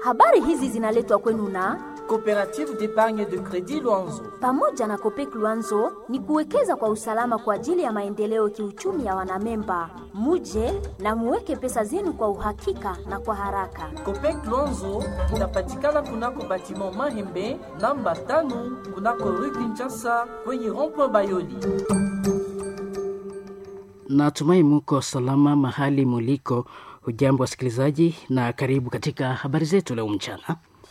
Habari hizi zinaletwa kwenu na Coopérative d'épargne de crédit Luanzo. pamoja na Kopek Luanzo ni kuwekeza kwa usalama kwa ajili ya maendeleo kiuchumi ya wanamemba. Muje na muweke pesa zenu kwa uhakika na kwa haraka. Copec Luanzo inapatikana kunako batiment Mahembe namba tano kunako rue Kinshasa kwenye rond-point Bayoli. Natumai muko salama mahali muliko. Hujambo wasikilizaji, na karibu katika habari zetu leo mchana.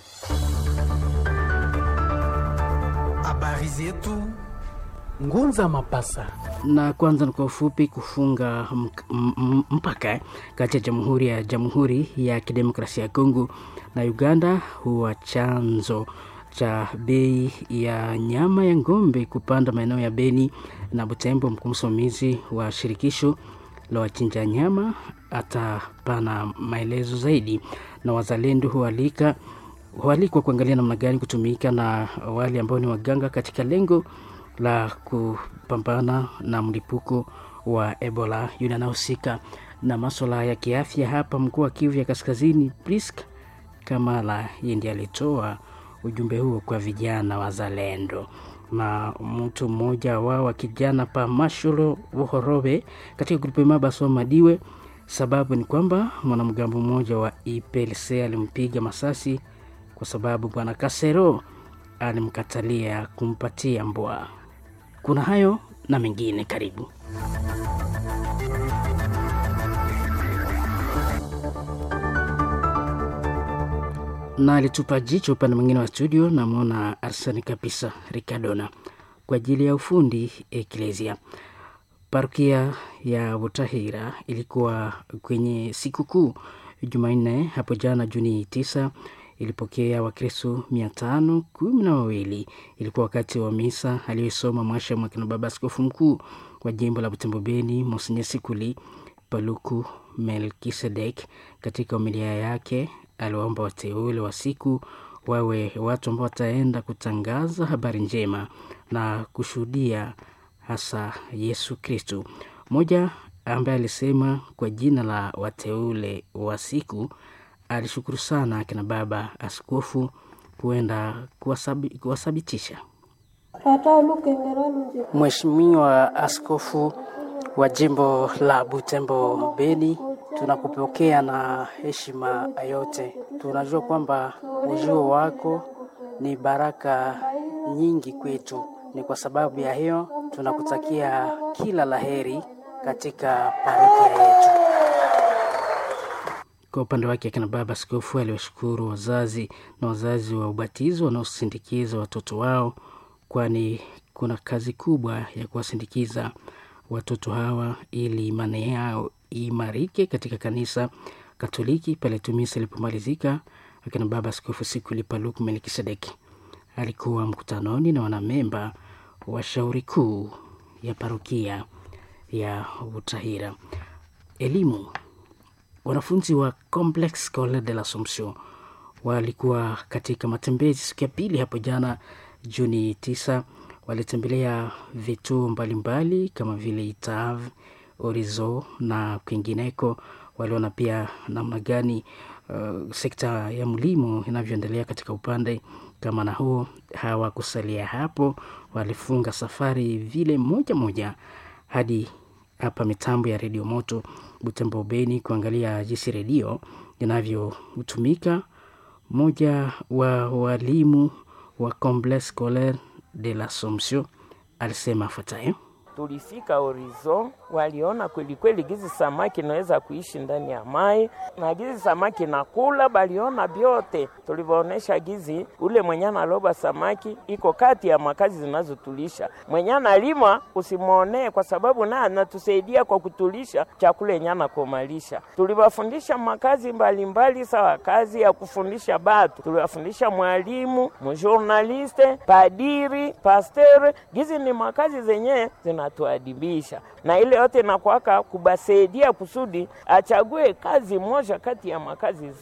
Habari zetu Ngunza Mapasa. Na kwanza ni kwa ufupi, kufunga mk- m- m- mpaka kati ya Jamhuri ya Jamhuri ya Kidemokrasia ya Kongo na Uganda huwa chanzo cha bei ya nyama ya ng'ombe kupanda maeneo ya Beni na Butembo. Mkuu msimamizi wa shirikisho la wachinja nyama atapana maelezo zaidi, na wazalendo hualika hualikwa kuangalia namna gani kutumika na wale ambao ni waganga katika lengo la kupambana na mlipuko wa Ebola. Yule anahusika na maswala ya kiafya hapa mkoa wa Kivu ya Kaskazini, Prisk Kamala, yeye ndiye alitoa ujumbe huo kwa vijana wazalendo na mtu mmoja wao wa kijana pa Masholo Wohorobe katika grupu Mabaso Madiwe. Sababu ni kwamba mwanamgambo mmoja wa IPLC alimpiga masasi kwa sababu bwana Kasero alimkatalia kumpatia mbwa. Kuna hayo na mengine, karibu. na alitupa jicho upande mwingine wa studio, namwona Arsani kabisa Ricardona kwa ajili ya ufundi Eklesia. Parokia ya Butahira ilikuwa kwenye sikukuu Jumanne hapo jana Juni tisa ilipokea Wakristo mia tano kumi na wawili. Ilikuwa wakati wa misa aliyosoma mwasha mwakina baba askofu mkuu wa jimbo la Butembo Beni Monsenye Sikuli Paluku Melkisedek. Katika homilia yake aliwaomba wateule wa siku wawe watu ambao wataenda kutangaza habari njema na kushuhudia hasa Yesu Kristu. Mmoja ambaye alisema kwa jina la wateule wa siku alishukuru sana akina baba askofu kuenda kuwasabi- kuwasabitisha. Mheshimiwa Askofu wa jimbo la Butembo Beni, tunakupokea na heshima yote. Tunajua kwamba ujio wako ni baraka nyingi kwetu. Ni kwa sababu ya hiyo tunakutakia kila laheri katika parokia yetu. Kwa upande wake akina baba askofu aliwashukuru wazazi na wazazi wa ubatizo wanaosindikiza watoto wao, kwani kuna kazi kubwa ya kuwasindikiza watoto hawa ili imani yao iimarike katika kanisa Katoliki. Pale tumisa ilipomalizika, akina baba askofu Sikuli Paluku Melkisedeki alikuwa mkutanoni na wanamemba wa shauri kuu ya parokia ya Butahira. Elimu wanafunzi wa Complex Scolaire de l'Assomption walikuwa katika matembezi siku ya pili hapo jana Juni tisa. Walitembelea vituo mbalimbali kama vile Itav, Orizo na kwingineko. Waliona pia namna gani uh, sekta ya mlimo inavyoendelea katika upande kama na huo. Hawakusalia hapo, walifunga safari vile moja moja hadi hapa mitambo ya redio moto Butembo Beni kuangalia jinsi redio inavyotumika. Mmoja wa walimu wa Complexe Scolaire de l'Assomption alisema afuatayo. tulifika Horizon, waliona kweli kweli gizi samaki inaweza kuishi ndani ya mai na gizi samaki nakula, baliona vyote. Tulivyoonesha gizi ule mwenye analoba samaki iko kati ya makazi zinazotulisha. Mwenye analima usimwonee, kwa sababu naye anatusaidia kwa kutulisha chakula yenye anakomalisha. Tuliwafundisha makazi mbalimbali, sawa kazi ya kufundisha batu, tuliwafundisha mwalimu, mjournaliste, padiri, pasteur. Gizi ni makazi zenye zinatuadibisha, na ile yote inakwaka kubasaidia kusudi achague kazi moja kati ya makazi